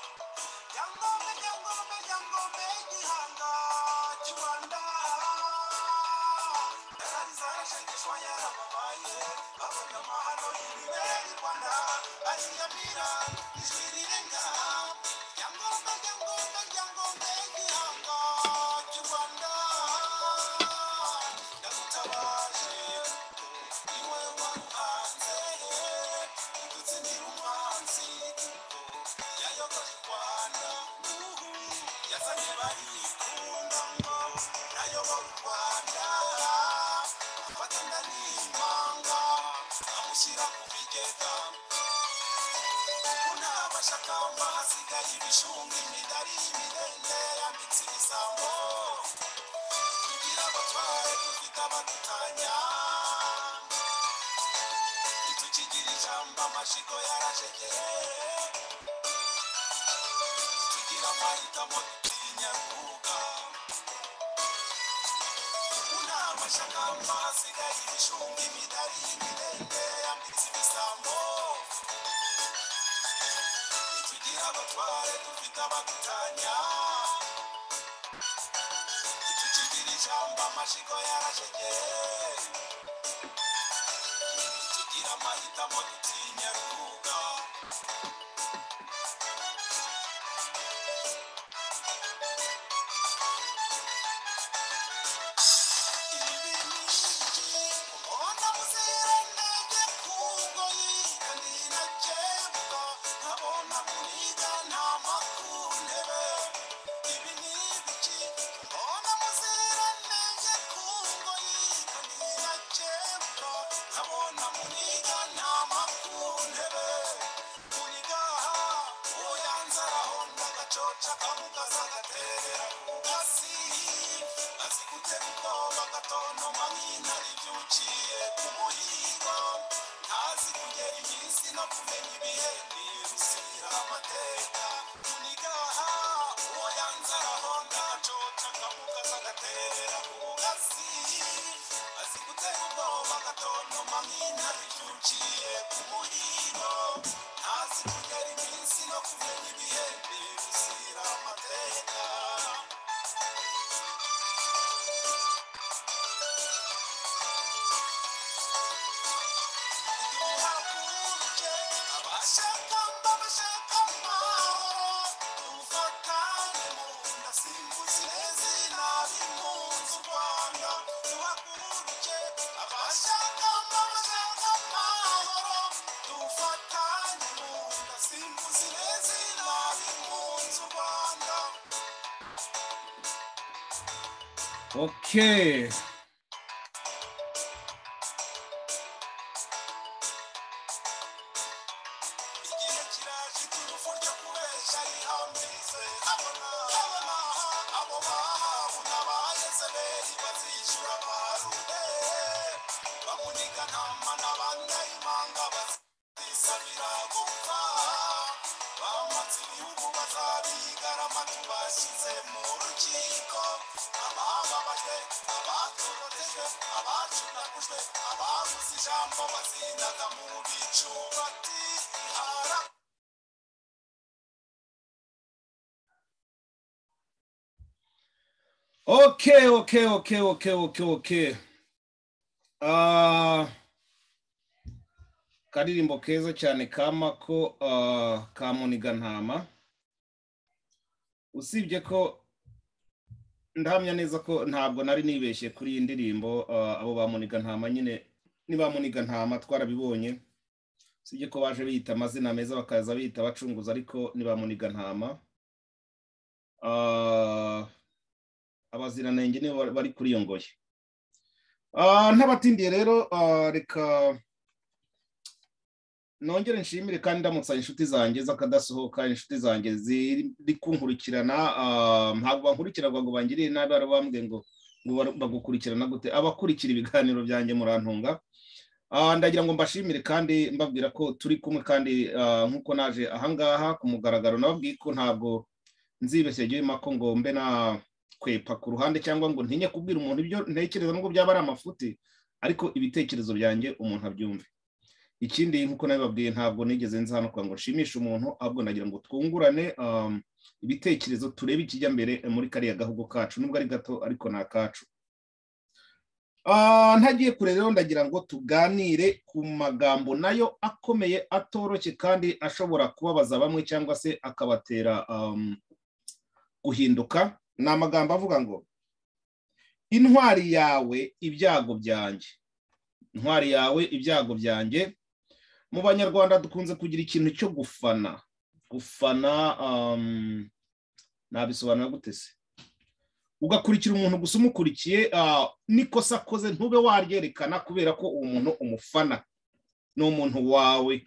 Yangonbe, Yangonbe, Yangonbe, Gihanga Kiwanda. Yarari zarashegeshwa yarababaye, babonye amahano y'ibibera i Rwanda, bariyamira ijirirenga. Yangonbe, Yangonbe, Yangonbe, Gihanga Kiwanda. Ndagutabaje, ni wowe waruhanze, igutsinira umwanzi. yayoboye u rwanda yazanye barikunda ngo nayoboye u rwanda afatanya n'impanga amushyira ku bigega ubu nta mashakamba hasigaye ibishunga imidari imirenge yambitse ibisambo kugira abatware dufite abadutanya ntitukigira ijambo amashyigo yarashegeye tugira amahitamo dutinya kuga una amashakamba hasigaye ibishunga imidari y'ibirenge yambitse ibisambo ntitugira abatware dufite abadutanya ntitukigira ijambo amashigo yarashegeye tugira amahitamo dutinya kuga Chakamuka zagaterera ku gasi azigute kuko bagatontoma nk'intare ibyukiye ku muhigo ntazi kugera iminsi no kumenya ibihe nirusira amateka tunigaha uwo yanze arahonda acoca akamukaza agaterera ku gasi azi gutera ubwoba agatontoma nk'intare ibyukiye ku muhigo ntazi kugera iminsi no kumenya ibihe nirusira amateka Okay. igihe kiraje cy'urupfu ryo kubeshya yihambirize abona abona abo bahawe n'abayezebeli bazishyura barude bamuniga ntama n'abanyayimanga bazisabira gupfa bamatse ibihugu bazabigarama tubashyize mu rukiko abababajwe abatorotejwe abacunagujwe ababuze ijambo bazindaga mu bicu bati hara Okay, okay, okay, okay, okay, okay. Ah, karirimbo keza cyane ka Mako ah, ka Muniga Ntama. Usibye ko ndahamya neza ko ntabwo nari nibeshye kuri iyi ndirimbo ah, abo ba Muniga Ntama nyine ni ba Muniga Ntama twarabibonye. Usibye ko baje biyita amazina meza bakaza biyita abacunguzi ariko ni ba Muniga Ntama. Ah, abaziranenge nibo bari- bari kuri iyo ngoyi Ah, ntabatindiye rero ah, reka nongere nshimire kandi ndamutsa inshuti zanjye z'akadasohoka inshuti zanjye ziri kunkurikirana ah, ntabwo bankurikira ngo ngo bangiriye nabi hari abambwiye ngo ngo bar- bagukurikirana gute abakurikira ibiganiro byanjye murantunga Ah, ndagira ngo mbashimire kandi mbabwira ko turi kumwe kandi ah, nk'uko naje ahangaha ku mugaragaro nababwiye ko ntabwo nzibeshya igihe mako ngo mbe na kwepa ku ruhande cyangwa ngo ntinye kubwira umuntu ibyo ntekereza nubwo byaba ari amafuti ariko ibitekerezo byanjye umuntu abyumve ikindi nk'uko nabibabwiye ntabwo nigeze nza hano kugira ngo nshimishe umuntu ahubwo nagira ngo twungurane um, ibitekerezo turebe ikijya mbere muri kariya gahugu kacu nubwo ari gato ariko ni akacu Ah, ntagiye kure rero ndagira ngo tuganire ku magambo nayo akomeye atoroshye kandi ashobora kubabaza bamwe cyangwa se akabatera um, guhinduka ni amagambo avuga ngo intwari yawe ibyago byanjye intwari yawe ibyago byanjye mu banyarwanda dukunze kugira ikintu cyo gufana gufana um, nabisobanura gute se ugakurikira umuntu gusa umukurikiye n'ikosa akoze ntube waryerekana kubera ko uwo muntu umufana ni umuntu wawe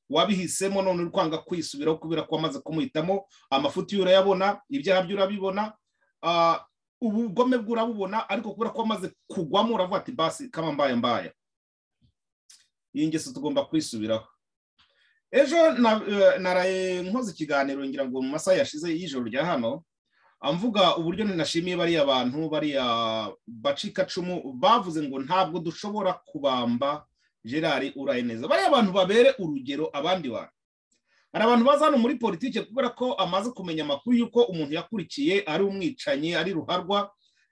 wabihisemo none uri kwanga kwisubiraho kubera ko wamaze kumuhitamo amafuti ye urayabona ibyaha bye urabibona ubugome bwe urabubona ariko kubera ko wamaze kugwamo uravuga ati basi kama mbaya mbaya iyi ngeso tugomba kwisubiraho ejo naraye nkoze ikiganiro ngira ngo mu masaha yashize y'ijoro rya hano amvuga uburyo ninashimiye bariya bantu bariya bacikacumu bavuze ngo ntabwo dushobora kubamba gerard uraye neza bariya bantu babere urugero abandi bantu hari abantu baza hano muri politiki kubera ko amaze kumenya amakuru y'uko umuntu yakurikiye ari umwicanyi ari ruharwa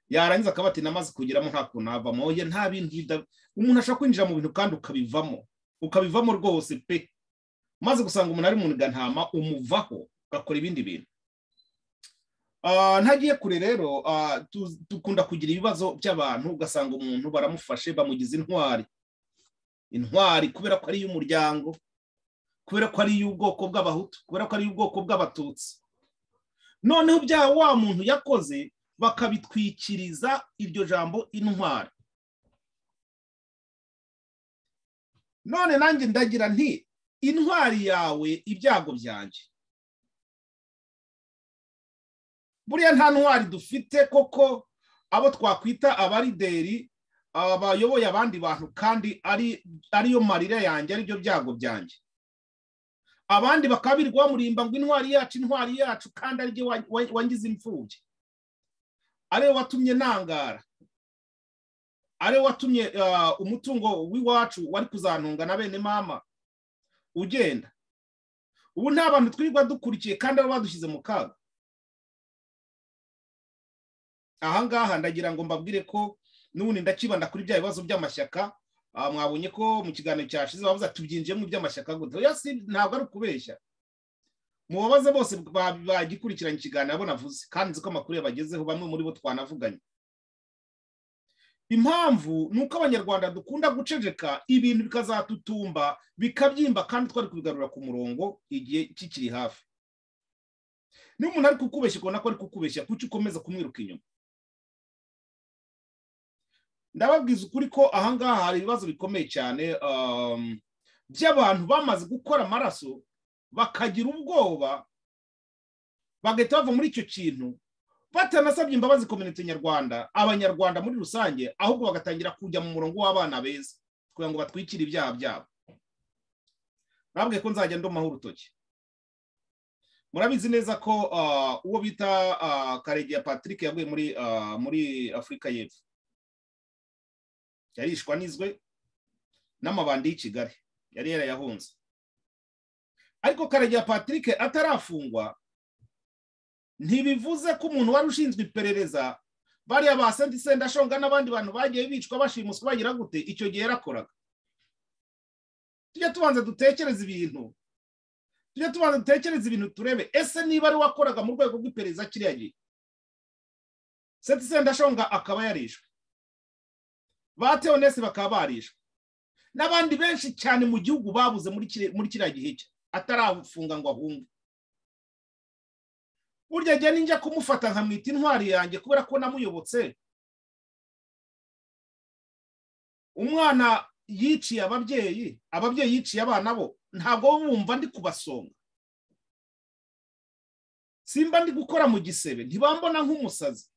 yarangiza akaba ati namaze kugeramo nta kuntu havamo ye nta bintu umuntu ashobora kwinjira mu bintu kandi ukabivamo ukabivamo rwose pe maze gusanga umuntu ari mu ntama umuvaho ugakora ibindi bintu ntagiye kure rero dukunda kugira ibibazo by'abantu ugasanga umuntu baramufashe bamugize intwari intwari kubera ko ari iy'umuryango kubera ko ari iy'ubwoko bw'abahutu kubera ko ari iy'ubwoko bw'abatutsi noneho byaha wa muntu yakoze bakabitwikiriza iryo jambo intwari none nanjye ndagira nti intwari yawe ibyago byanjye buriya nta ntwari dufite koko abo twakwita abarideri bayoboye abandi bantu kandi ariyo marira yanjye aribyo byago byanjye abandi bakaba birirwa bamurimba ngo intwari yacu intwari yacu kandi ariryo wangize imfubyi ariwe watumye ntangara ariwe watumye umutungo w'iwacu wari kuzantunga na bene mama ugenda ubu nta bantu twirirwa dukurikiye kandi baba badushyize mu kaga ahangaha ndagira ngo mbabwire ko n'ubundi ndakibanda kuri bya bibazo by'amashyaka mwabonye ko mu kiganiro cyashize bavuze ati tubyinjiyemo iby'amashyaka gute ntabwo ari ukubeshya mubabaze bose bagikurikiranye ikiganiro abo navuze kandi nzi ko amakuru yabagezeho bamwe muri bo twanavuganye impamvu ni uko abanyarwanda dukunda guceceka ibintu bikazatutumba bikabyimba kandi twari kubigarura ku murongo igihe kikiri hafi niba umuntu ari kukubeshya ukabona ko ari kukubeshya kuki ukomeza kumwiruka inyuma ndababwiza ukuri ko ahangaha hari ibibazo bikomeye cyane by'abantu bamaze gukora amaraso bakagira ubwoba bagahita bava muri icyo kintu batanasabye imbabazi kominote nyarwanda abanyarwanda muri rusange ahubwo bagatangira kujya mu murongo w'abana beza kugira ngo batwikire ibyaha byabo nababwiye ko nzajya ndomaho urutoki murabizi neza ko uwo bita karegeya patrick yaguye muri muri afurika y'epfo yarishwa n'izwe n'amabandi y'i kigali yari yarayahunze ariko karegeya patrick atarafungwa ntibivuze ko umuntu wari ushinzwe iperereza bariya ba sendashonga n'abandi bantu bagiye bicwa bashimuswa bagira gute icyo gihe yarakoraga tujya tubanza dutekereza ibintu tujye tubanza dutekereze ibintu turebe ese niba ari wakoraga mu rwego rw'iperereza kiriya gihe seti sendashonga akaba yarishwe ba teonesi bakaba barishwe n'abandi benshi cyane mu gihugu babuze muri kiriya gihe cye atarafunga ngo ahunge burya njya ninjya kumufata nkamwita intwari yanjye kubera ko namuyobotse umwana yiciye ababyeyi ababyeyi yiciye abana bo ntabwo bumva ndi kubasonga simba ndi gukora mu gisebe ntibambona nk'umusazi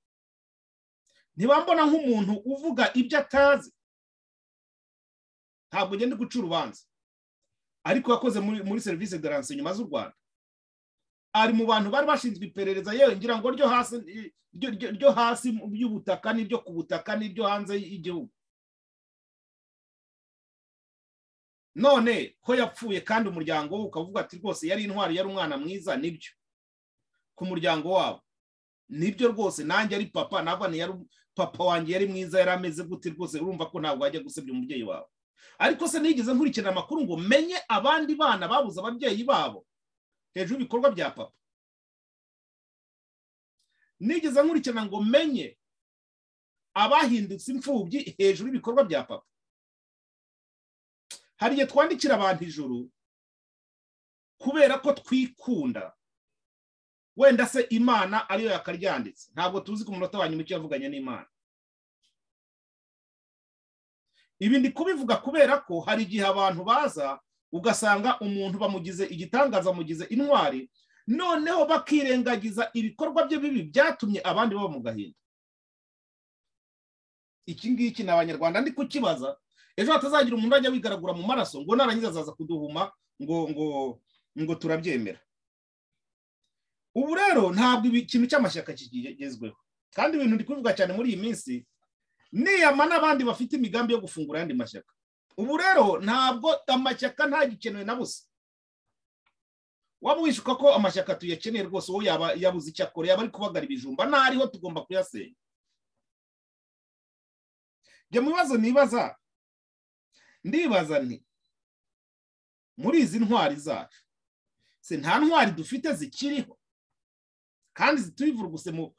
ntibambona nk'umuntu uvuga ibyo atazi ntabwo ngenda guca urubanza ariko yakoze muri serivisi de inyuma z'u rwanda ari mu bantu bari bashinzwe iperereza yewe ngira ngo ryo hasi ryo hasi by'ubutaka n'iryo ku butaka n'iryo hanze y'igihugu none ko yapfuye kandi umuryango we ukavuga ati rwose yari intwari yari umwana mwiza nibyo ku muryango wabo nibyo rwose nanjye ari papa nava yari papa wanjye yari mwiza yari ameze gute rwose urumva ko ntabwo wajya gusebya umubyeyi wawe ariko se nigeze nkurikira amakuru ngo menye abandi bana babuze ababyeyi babo hejuru y'ibikorwa bya papa nigeze nkurikirana ngo menye abahindutse imfubyi hejuru y'ibikorwa bya papa hari igihe twandikira abantu ijuru kubera ko twikunda wenda se imana ariyo yakaryanditse ntabwo tuzi ku munota wa nyuma icyo yavuganye n'imana ibi ndi kubivuga kubera ko hari igihe abantu baza ugasanga umuntu bamugize igitangaza bamugize intwari noneho bakirengagiza ibikorwa bye bibi byatumye abandi baba mu gahinda iki ngiki ni abanyarwanda ndi kukibaza ejo hatazagira umuntu ajya wigaragura mu maraso ngo narangiza azaza kuduhuma ngo ngo ngo turabyemera ubu rero ntabwo ikintu cy'amashyaka kigezweho kandi ibintu ndi kubivuga cyane muri iyi minsi niyama n'abandi bafite imigambi yo gufungura ayandi mashyaka ubu rero ntabwo amashyaka ntagikenewe na busa waba wishuka ko amashyaka tuyakeneye rwose uwo yaba yabuze icyo akora yaba ari kubagara ibijumba ntariho tugomba kuyasenya njye mu bibazo nibaza ndibaza nti muri izi ntwari zacu se nta ntwari dufite zikiriho kandi zituyivuruguse mu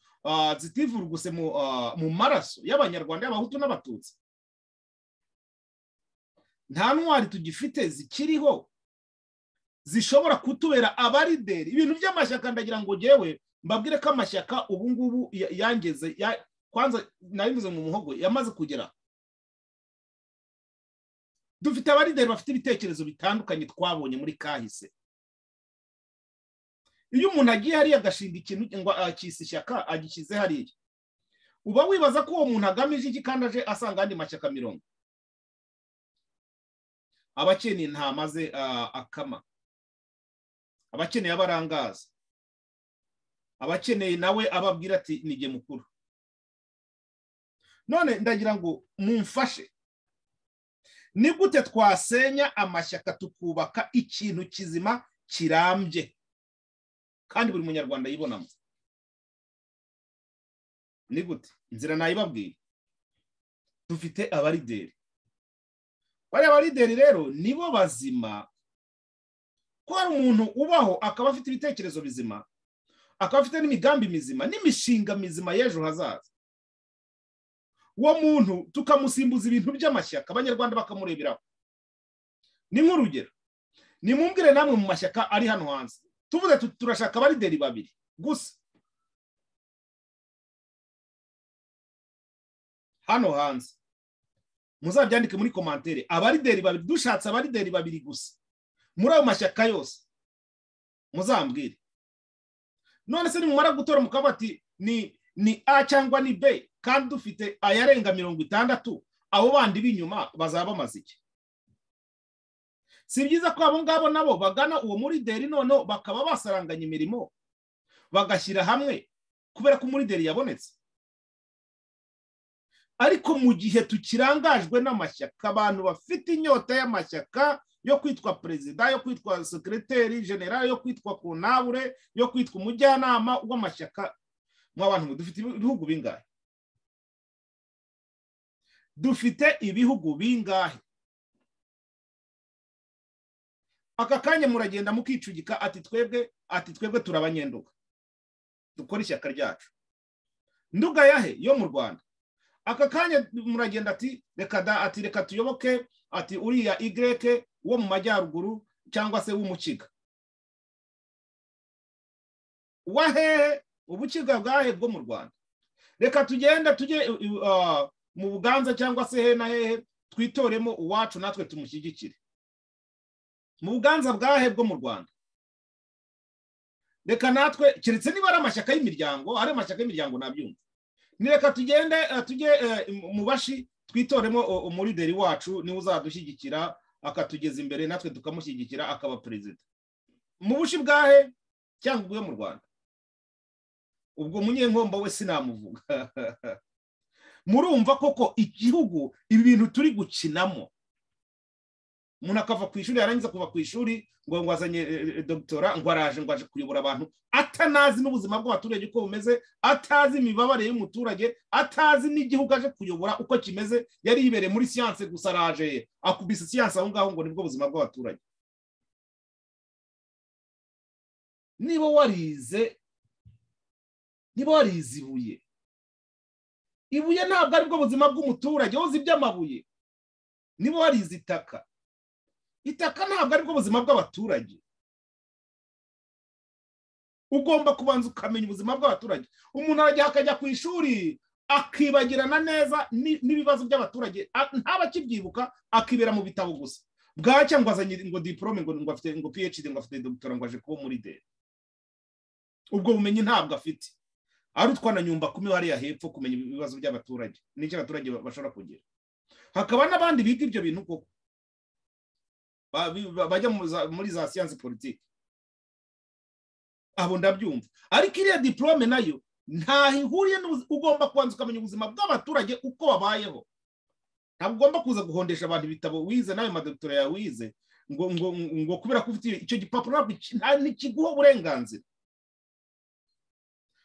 zitivuruguse mu maraso y'abanyarwanda y'abahutu n'abatutsi nta ntwari tugifite zikiriho zishobora kutubera abarideri ibintu by'amashyaka ndagira ngo ngewe mbabwire ko amashyaka ubu ngubu yangeze kwanza nabivuze mu muhogo yamaze kugera dufite abarideri bafite ibitekerezo bitandukanye twabonye muri kahise iyo umuntu agiye hariya agashinga ikintu ngo akise ishyaka agishyize hariya uba wibaza ko uwo muntu agamije iki kandi aje asanga andi mashyaka mirongo abakeneye ntamaze akama abakeneye abarangaza abakeneye nawe ababwira ati nige mukuru none ndagira ngo mumfashe ni gute twasenya amashyaka tukubaka ikintu kizima kirambye kandi buri munyarwanda yibonamo ni gute inzira nayibabwiye dufite abarideri bariya barideri rero nibo bazima ko hari umuntu ubaho akaba afite ibitekerezo bizima akaba afite n'imigambi mizima n'imishinga mizima y'ejo hazaza uwo muntu tukamusimbuza ibintu by'amashyaka abanyarwanda bakamureberaho ni nk'urugero nimumbwire namwe mu mashyaka ari hano hanze tuvuze turashaka abarideri babiri gusa hano hanze muzabyandike muri komantere abarideri babiri dushatse abarideri babiri gusa muri ayo mashyaka yose muzambwire none se nimumara gutora mukaba ati ni ni a cyangwa ni b kandi dufite ayarenga mirongo itandatu abo bandi b'inyuma bazaba bamaze iki si byiza ko abo ngabo nabo bagana uwo murideri noneho bakaba basaranganya imirimo bagashyira hamwe kubera ko umurideri yabonetse ariko mu gihe tukirangajwe n'amashyaka abantu bafite inyota y'amashyaka yo kwitwa perezida yo kwitwa sekireteri generali yo kwitwa kunabure yo kwitwa umujyanama w'amashyaka mu bantu dufite ibihugu bingahe dufite ibihugu bingahe aka kanya muragenda mukicugika ati twebwe ati twebwe turabanyenduka dukora ishyaka ryacu nduga yahe yo mu rwanda aka kanya muragenda ati reka da ati reka tuyoboke ati uriya igreke wo mu majyaruguru cyangwa se w'umukiga wahehe ubukiga bwahe bwo mu rwanda reka tugenda tujye mu buganza cyangwa se he na hehe twitoremo uwacu natwe tumushyigikire mu buganza bwahe bwo mu rwanda reka natwe keretse niba ari amashyaka y'imiryango ari amashyaka y'imiryango nabyumva ni reka tugende tujye mu bashi twitoremo umurideri wacu niwe uzadushyigikira akatugeza imbere natwe tukamushyigikira akaba perezida mu bushi bwahe cyangwa ubwo mu rwanda ubwo munyenkombo we sinamuvuga murumva koko igihugu ibi bintu turi gukinamo umuntu akava ku ishuri yarangiza kuva ku ishuri ngo ngo azanye eh, eh, dogitora ngo araje ngo aje kuyobora abantu atanazi n'ubuzima bw'abaturage uko bumeze atazi imibabare y'umuturage atazi n'igihugu aje kuyobora uko kimeze yari yibereye muri siyanse gusa araje akubise siyanse aho ngaho ngo nibwo buzima bw'abaturage niba warize niba warize ibuye ibuye ntabwo aribwo buzima bw'umuturage wowe uzi iby'amabuye niba warize itaka itaka ntabwo aribwo buzima bw'abaturage ugomba kubanza ukamenya ubuzima bw'abaturage umuntu arajya akajya ku ishuri akibagirana neza ni- n'ibibazo by'abaturage a- ntaba akibyibuka akibera mu bitabo gusa bwacya ngo azanye ngo diporome ngo ngo afite ngo phd ngo afite dogitora ngo aje kuba muri de ubwo bumenyi ntabwo afite ari utwana nyumba kumi hariya hepfo kumenya ibibazo by'abaturage n'icyo abaturage ba- bashobora kugira hakaba n'abandi biga ibyo bintu koko ba- bi- ba- bajya mu za- muri za siyansi politiki abo ndabyumva ariko iriya diporome nayo ntaho ihuriye n'ubu- ugomba kubanza ukamenya ubuzima bw'abaturage uko babayeho ntabwo ugomba kuza guhondesha abantu ibitabo wize n'ayo madogitora yawe wize ngo ngo ngo kubera ko ufite icyo gipapuro ntabwo ki- nta- ntikiguha uburenganzira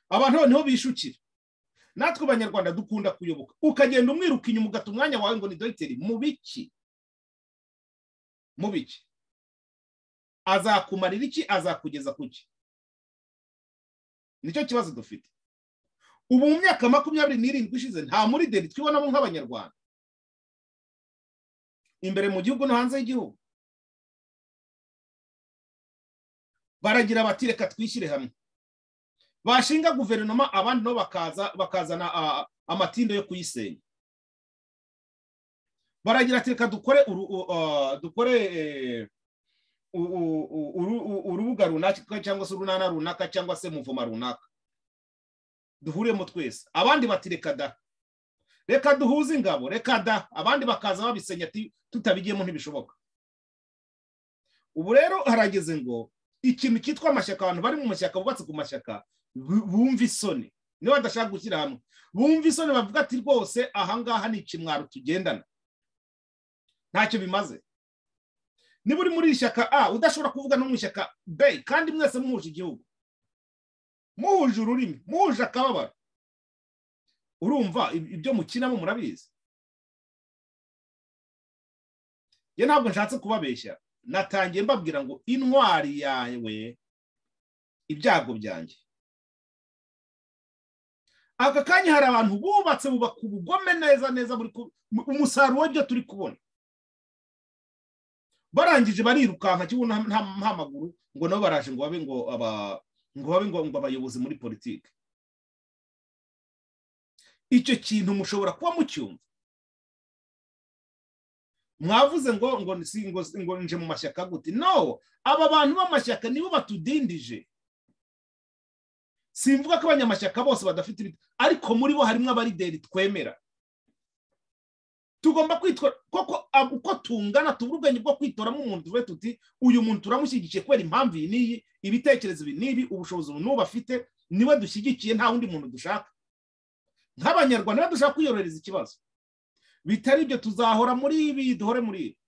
abantu noneho bishukira natwe abanyarwanda dukunda kuyoboka ukagenda umwiruka inyuma ugata umwanya wawe ngo ni dogiteri mu biki mu biki azakumarira iki azakugeza ku ki nicyo kibazo dufite ubu mu myaka makumyabiri n'irindwi ishize nta muri deri twibonamo nk'abanyarwanda imbere mu gihugu no hanze y'igihugu baragira bati reka twishyire hamwe bashinga guverinoma abandi nabo bakaza bakazana ah, amatindo yo kuyisenya baragira ati reka dukore uru- u- ah, dukore eh, u- u- u- uru- u- urubuga runaka cyangwa se urunana runaka cyangwa se muvoma runaka duhuriyemo twese abandi bati reka da reka duhuze ingabo reka da abandi bakaza babisenya ati tutabigiyemo ntibishoboka ubu rero harageze ngo ikintu cyitwa amashyaka abantu bari mu mashyaka bubatse ku mashyaka bu- bumva isoni niba badashaka gushyira hamwe bumva isoni bavuga ati rwose ahangaha ni ikimwaro tugendana ntacyo bimaze niba uri muri iri shyaka a udashobora kuvuga no mu ishyaka b kandi mwese muhuje igihugu muhuje ururimi muhuje akababaro urumva ib- ibyo mukinamo murabizi njye ntabwo nshatse kubabeshya natangiye mbabwira ngo intwari yawe ibyago byanjye aka kanya hari abantu bubatse bubaka ubugome neza neza buri ku- mu- umusaruro w'ibyo turi kubona barangije barirukanka kibuno nta- nta nta maguru ngo nabo baraje ngo babe ngo aba ngo babe ngo ngo abayobozi muri politiki icyo kintu mushobora kuba mucyumva mwavuze ngo ngo si- ngo ngo nje mu mashyaka gute no aba bantu b'amashyaka nibo batudindije simvuga ko abanyamashyaka bose badafite ibiti ariko muri bo harimo abarideri twemera tugomba kwitwara koko ab- uko tungana tubura ubwenge bwo kwitoramo umuntu tuve tuti uyu muntu turamushyigikiye kubera impamvu iyi n'iyi ibitekerezo ibi n'ibi ubushobozi ubu n'ubu afite niwe dushyigikiye nta wundi muntu dushaka nk'abanyarwanda niba dushaka kwiyorohereza ikibazo bitari ibyo tuzahora muri ibi duhore muri ibi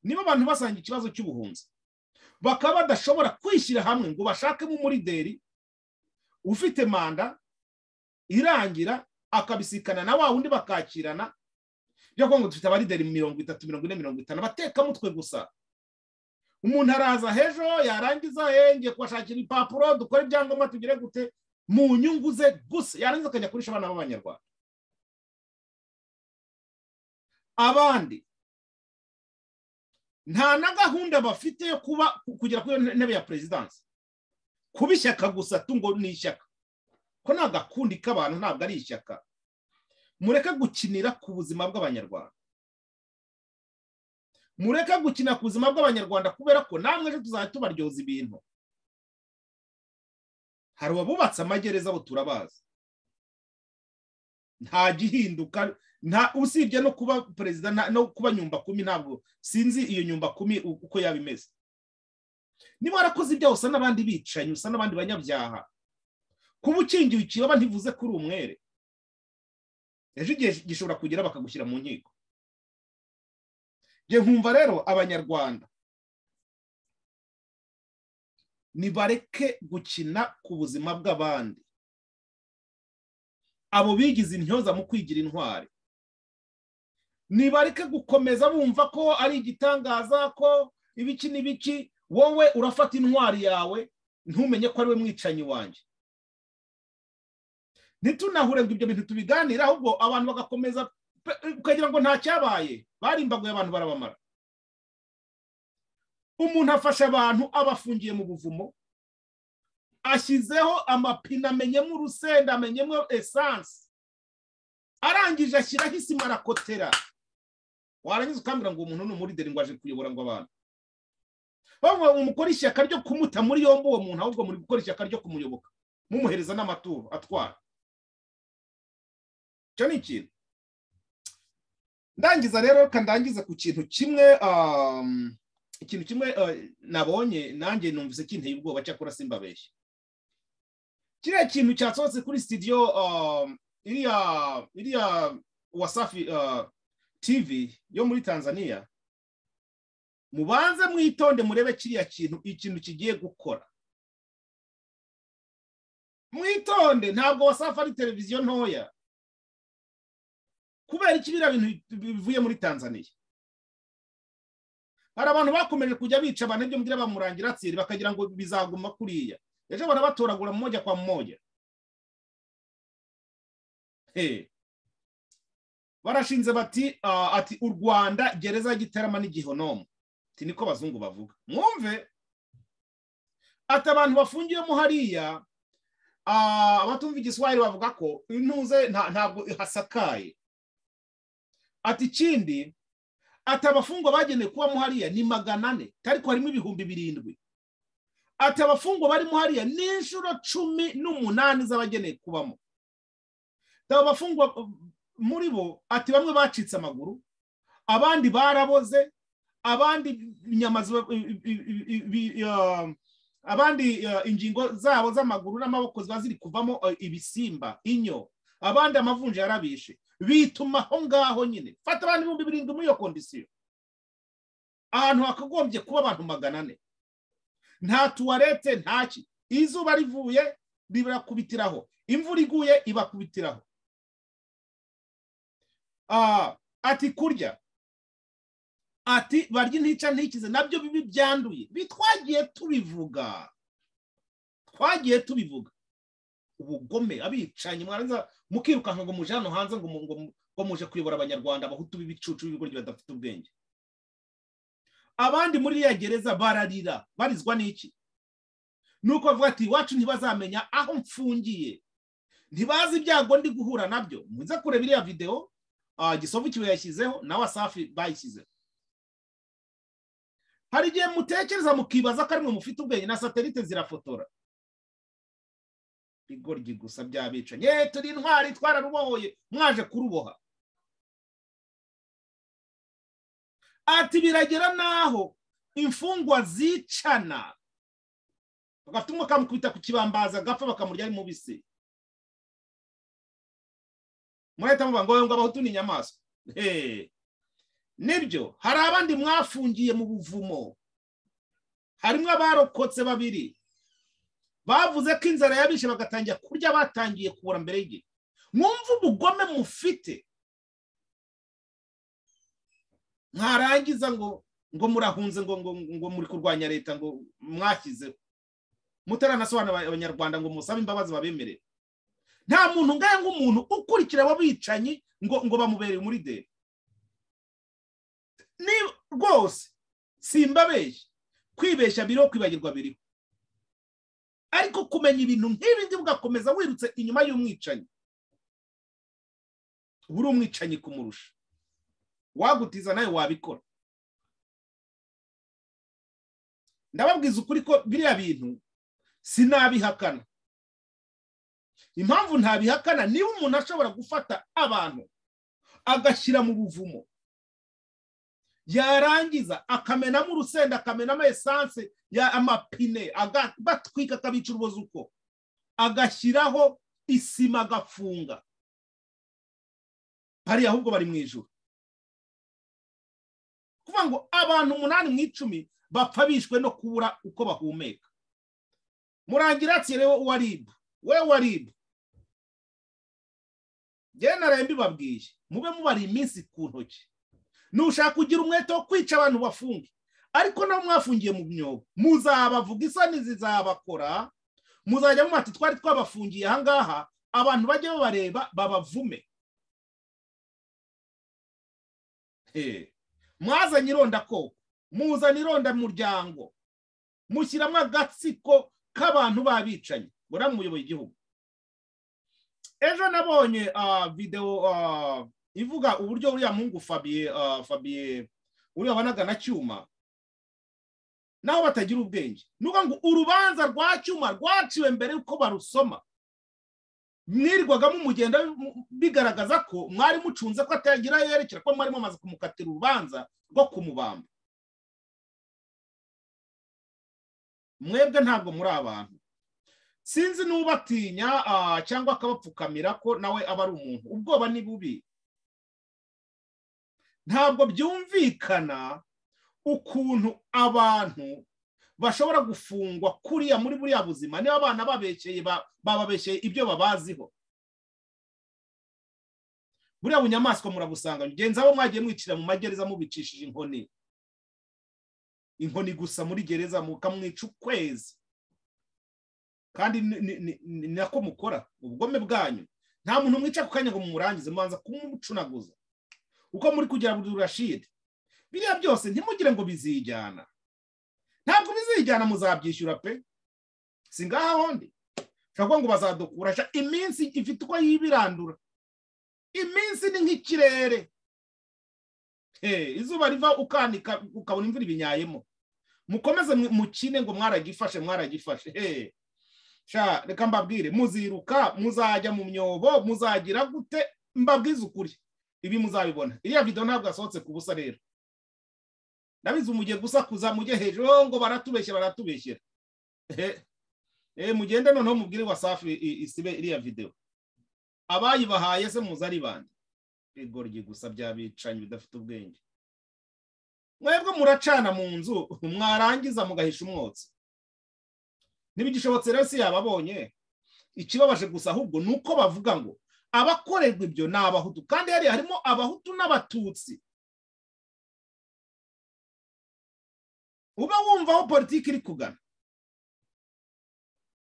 niba abantu basanga ikibazo cy'ubuhunzi bakaba badashobora kwishyira hamwe ngo bashakemo umurideri ufite manda irangira akabisikana na wa wundi bakakirana byo kuvuga ngo dufite abarideri mirongo itatu mirongo ine mirongo itanu abatekamutwe gusa umuntu araza h'ejo yarangiza "Eh, ngiye kubashakira ibipapuro dukore ibyangombwa tugire gute mu nyungu ze gusa yarangiza akajya kurisha abana b'abanyarwanda abandi nta na gahunda bafite yo kuba kugera kuri iyo ntebe ya perezidansi kuba ishyaka gusa tungo ni ishyaka ko nta gakundi k'abantu ntabwo ari ishyaka mureke gukinira ku buzima bw'abanyarwanda mureke gukina ku buzima bw'abanyarwanda kubera ko namwe ejo tuzajya tubaryoza ibintu hari ababubatse amagereza abo turabazi nta gihinduka nta usibye no kuba perezida nta- no kuba nyumba kumi ntabwo sinzi iyo nyumba kumi u- uko yaba imeze niba warakoze ibyaha usa n'abandi bicanyi usa n'abandi banyabyaha kuba ukingiwe ikibaba ntivuze ko uri umwere ejo igihe gishobora kugera bakagushyira mu nkiko njye nkumva rero abanyarwanda nibareke gukina ku buzima bw'abandi abo bigize intyoza mu kwigira intwari nibareke gukomeza bumva ko ari igitangaza ko ibiki n'ibiki wowe urafata intwari yawe ntumenye ko ari we mwicanyi wanjye ntitunahure ngo ibyo bintu tubiganire ahubwo abantu bagakomeza pe- ukagira ngo nta cyabaye barimbaguye abantu barabamara umuntu afasha abantu abafungiye mu buvumo ashyizeho amapine amenyemo urusenda amenyemo esanse arangije ashyiraho isima arakotera warangiza ukambwira ngo uwo muntu ni umuride ngo aje kuyobora ngo abantu bamwe mukora ishyaka ryo kumuta muri yombi uwo muntu ahubwo muri gukora ishyaka ryo kumuyoboka mumuhereza n'amaturo atwara icyo ni ikintu ndangiza rero reka ndangize ku kintu kimwe um, ikintu kimwe uh, nabonye nanjye numvise kinteye ubwoba cyakora simbabeshye kiriya kintu cyasohotse kuri studio um, iriya iriya wasafi uh, tv yo muri tanzania mubanze mwitonde murebe kiriya kintu ikintu kigiye gukora mwitonde ntabwo wasafa ari televiziyo ntoya kubera iki biriya bintu bivuye muri tanzaniya hari abantu bakomeje kujya bica abantu ibyo mbwira bamurangira atsiri bakagira ngo bizaguma kuriya ejo barabatoragura mmoja kwa mmoja Eh. barashinze bati ah, ati u rwanda gereza ya gitarama n'igihonomo ati niko abazungu bavuga mwumve ati abantu bafungiyemo hariya ah, abatumva igiswahili bavuga ko intuze nta- ntabwo hasakaye ati ikindi ati abafungwa bagenewe kubamo hariya ni magana ane ariko harimo ibihumbi birindwi ati abafungwa barimo hariya ni inshuro cumi n'umunani z'abagenewe kubamo ati abo bafungwa uh, muri bo ati bamwe bacitse amaguru abandi baraboze abandi inyama ziba- i- i- i- i- bi- ah, abandi ah, ingingo zabo z'amaguru n'amaboko ziba ziri kuvamo ah, ibisimba inyo abandi amavunja yarabishe bituma aho ngaho nyine fata abantu ibihumbi birindwi muri iyo kondisiyo ahantu hakagombye kuba abantu magana ane nta tuwarete ntaki izuba rivuye ribarakubitiraho imvura iguye ibakubitiraho Ah, ati kurya ati barya intica ntikize nabyo bibi byanduye Bi- twagiye tubivuga twagiye tubivuga ubugome abicanyi mwarangiza mukirukanka ngo muje hano hanze ngo mu- ngo mu- ngo muje kuyobora abanyarwanda abahutu b'ibicucu b'ibigoryi badafite ubwenge abandi muri iriya gereza bararira barizwa n'iki ni uko bavuga ati iwacu ntibazamenya aho mfungiye ntibazi ibyago ndi guhura nabyo muze kureba iriya videwo ah, gisovu kiwe yashyizeho nawe asafi bayishyizeho hari igihe mutekereza mukibaza ko ari mwe mufite ubwenge na satelite zirafotora igoryi gusa by'abicanyi ye turi intwari twararubohoye mwaje kuruboha ati biragera n'aho imfungwa zicana bagafite umwe bakamukubita ku kibambaza agapfa bakamurya ari mubisi murahita muvuga ngo "Oya, ngo abahutu ni inyamaswa Hey. nibyo hari abandi mwafungiye mu buvumo harimo abarokotse babiri bavuze ko inzara yabishe bagatangira kurya batangiye kubura mbere y'igihe mwumve ubugome mufite mwarangiza ngo ngo murahunze ngo ngo ngo muri kurwanya leta ngo mwashyizeho mutaranasobanura aba- abanyarwanda ngo musabe imbabazi babemerere nta muntu ngahe nk'umuntu ukurikira abo bicanyi ngo ngo bamubereye muri deni ni rwose simbabeshya kwibeshya biriho kwibagirwa biriho ariko kumenya ibintu nk'ibi ngibi ugakomeza wirutse inyuma y'umwicanyi uba uri umwicanyi kumurusha wagutiza nawe wabikora ndababwiza ukuri ko biriya bintu sinabihakana impamvu ntabihakana niba umuntu ashobora gufata abantu agashyira mu buvumo yarangiza akamenamo urusenda akamenamo esanse ya amapine aga- batwika akabica urubozo uko agashyiraho isima agafunga hariya ahubwo bari mu ijoro kuvuga ngo abantu umunani mu icumi bapfa bishwe no kubura uko bahumeka murangiratiye rero uwa ribu we wa ribu njyewe naraye mbibabwiye mube mubari iminsi ku ntoki nushaka kugira umwete wo kwica abantu bafunge ariko nabo mwafungiye mu myuga muzabavuga isoni zizabakora muzajya mu ati twari twabafungiye ahangaha abantu bajye babareba babavume mwazanye ironda koko muzana ironda muryango mushyiramo agatsiko k'abantu babicanyi buriya muyoboye igihugu ejo nabonye videwo ivuga uburyo uriya mungu fabiye fabiye uriya wanaga na cyuma naho batagira ubwenge ni ukuvuga ngo urubanza rwa cyuma rwaciwe mbere yuko barusoma mwirirwagamo umugenda bigaragaza ko mwari mucunze ko atagira yerekera ko mwari mumaze kumukatira urubanza rwo kumubamba mwebwe ntabwo muri abantu sinzi n'ubatinya cyangwa akabapfukamira ko nawe aba ari umuntu ubwoba ni bubi ntabwo byumvikana ukuntu abantu bashobora gufungwa kuriya muri buriya buzima niba abana babekeye bababeshye ibyo babaziho buriya bunyamaswa murabusanga ngenzi abo mwagiye mwicira mu magereza mubicishije inkoni inkoni gusa muri gereza mukamwica ukwezi kandi ni nako mukora ubugome bwanyu nta muntu mwica ku kanya ngo mumurangize mubanza kumucunaguza uko muri kugira buri rashide biriya byose ntimugire ngo bizijyana ntabwo bizijyana muzabyishyura pe si ngaha hondi ushobora ngo bazadukurasha iminsi ifite uko yibirandura iminsi ni nk'ikirere izuba riva ukanika ukabona imvura ibinyayemo mukomeze mukine ngo mwaragifashe mwaragifashe reka mbabwire muziruka muzajya mu myobo muzagira gute mbabwize ukuri ibi muzabibona iriya videwo ntabwo yasohotse ku busa rero nabizi umugiye gusakuza mujye hejuru ngo baratubeshye baratubeshyera mugende noneho mubwire wasafi isibe iriya videwo abayibahaye se muza ari bande igoryi gusa byabicanyi bidafite ubwenge mwebwe muracana mu nzu mwarangiza mugahisha umwotsi ntibigishobotse rero si yababonye ikibabaje gusa ahubwo ni uko bavuga ngo abakorerwa ibyo ni abahutu kandi hariya harimo abahutu n'abatutsi uba wumva aho politiki iri kugana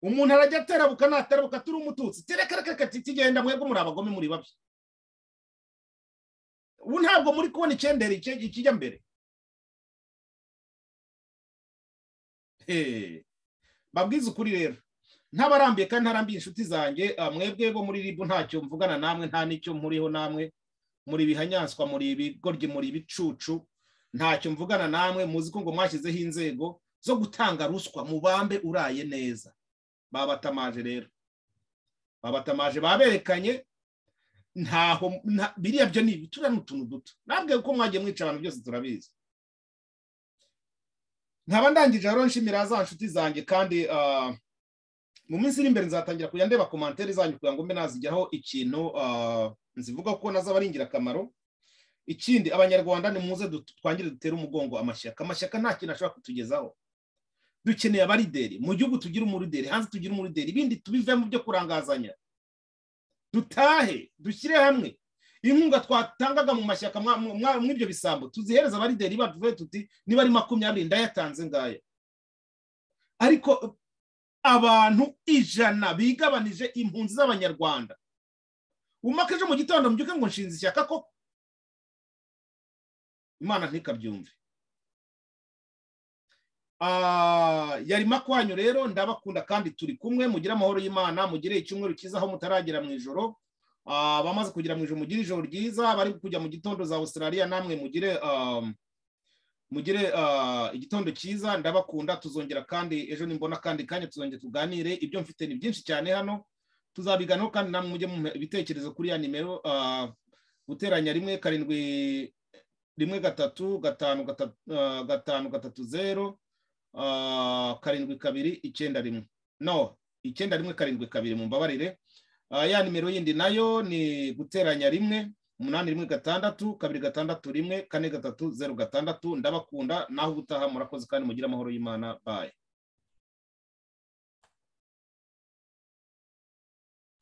umuntu arajya aterabuka naterabuka turi umututsi tereka reka tikigenda mwebwe muri abagome muri babi ubu ntabwo muri kubona icyendere ikijya mbere babwize ukuri rero ntabarambiye kandi ntarambiye inshuti zanjye mwebwe bo muri ribu ntacyo mvugana namwe nta n'icyo muriho namwe muri bihanyanswa muri ibigoryi muri ibicucu ntacyo mvugana namwe muzi ko ngo mwashyizeho inzego zo gutanga ruswa mubambe uraye neza babatamaje rero babatamaje baberekanye ntaho biriya byo ni ibituriya ni utuntu duto ntabwo uko mwagiye mwica abantu byose turabizi nkaba ndangije rero nshimira za nshuti zanjye kandi mu minsi iri imbere nzatangira kujya ndeba komantere zanyu kugira ngo mbe nazijyaho ikintu nzivuga ko nazaba ari ingirakamaro ikindi abanyarwanda ni muze twangire dutere umugongo amashyaka amashyaka nta kintu ashobora kutugezaho dukeneye abarideri mu gihugu tugire umurideri hanze tugire umurideri ibindi tubivemo byo kurangazanya dutahe dushyire hamwe inkunga twatangaga mu mashyaka mw'ibyo bisambo tuzihereza abarideri bacu tuti niba ari makumyabiri ndayatanze ngaya ariko abantu ijana bigabanije impunzi z'abanyarwanda umake ejo mu gitondo mbyuke ngo nshinze ishyaka ko imana ntikabyumve yari makwanyu rero ndabakunda kandi turi kumwe mugire amahoro y'imana mugire icyumweru cyiza aho mutaragera mu ijoro abamaze kugira mu ijoro mugire ijoro ryiza bari kujya mu gitondo za Australia namwe mugire mugire igitondo cyiza ndabakunda tuzongera kandi ejo nimbona kandi kanya tuzongera tuganire ibyo mfite ni byinshi cyane hano tuzabiganiraho kandi namwe mujye mu ibitekerezo kuri ya nimero guteranya rimwe karindwi rimwe gatatu gatanu gatanu gatatu zeru karindwi kabiri icyenda rimwe no icyenda rimwe karindwi kabiri mu mbabarire ya nimero yindi nayo ni guteranya rimwe umunani rimwe gatandatu kabiri gatandatu rimwe kane gatatu zeru gatandatu ndabakunda naho ubutaha murakoze kandi mugire amahoro y'imana bayi